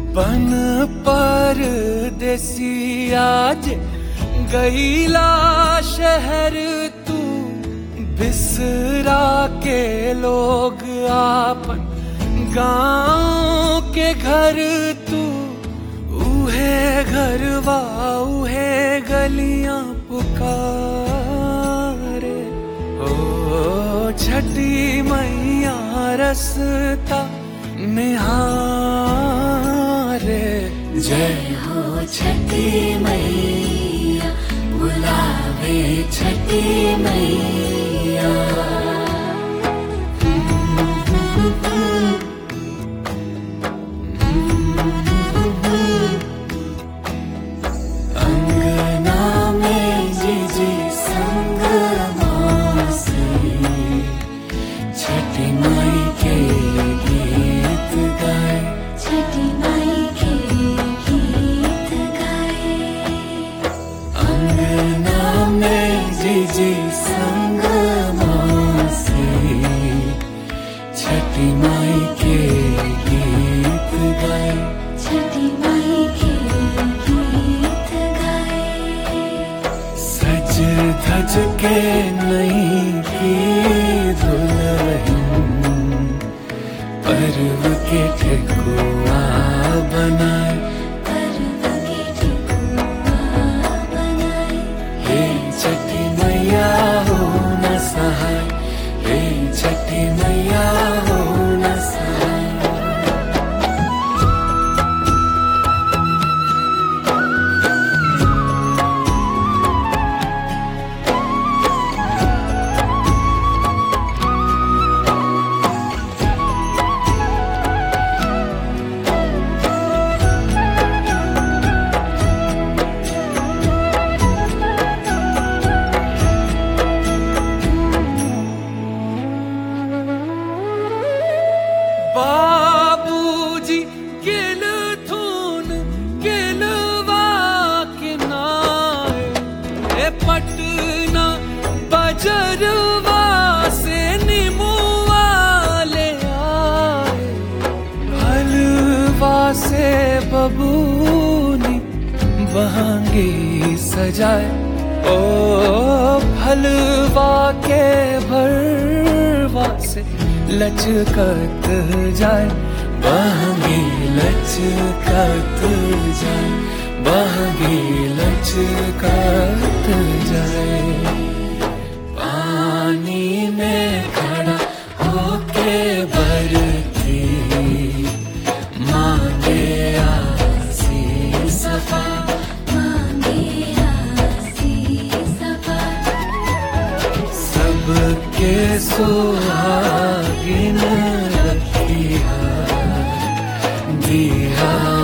बन पर देसी आज गईला शहर तू बिसरा के लोग आपन गांव के घर तू उहे घरवा उहे गलियां पुकारे ओ छठी मैया रसता निहारे जय हो छठी मैया बुलावे छठी मैया अंगना में जीजी संग मासी छठी माई के गीत गाए छठी माई के गीत गाए अंगना में जीजी संग मासी छठी माई के गीत गाए छठी माई के गीत गाए सज धज के नहीं की दुल्हन पर्व के ठेकुआ बनाए हे छठी मैया हो न सहाय हे छठी मैया हो न सहाय बाबूजी गिल थून गिलवा किनाए ए पटना बजरवा से निमुआ ले आए हलवा से बबूनी बहांगी सजाए ओ फलवा के भरवा से लचकत जाए बहांगी लचकत जाए बहांगी लचकत जाए पानी में खड़ा होके बरती मांगे आसी सफा सबके सुहागिन रखिया दिया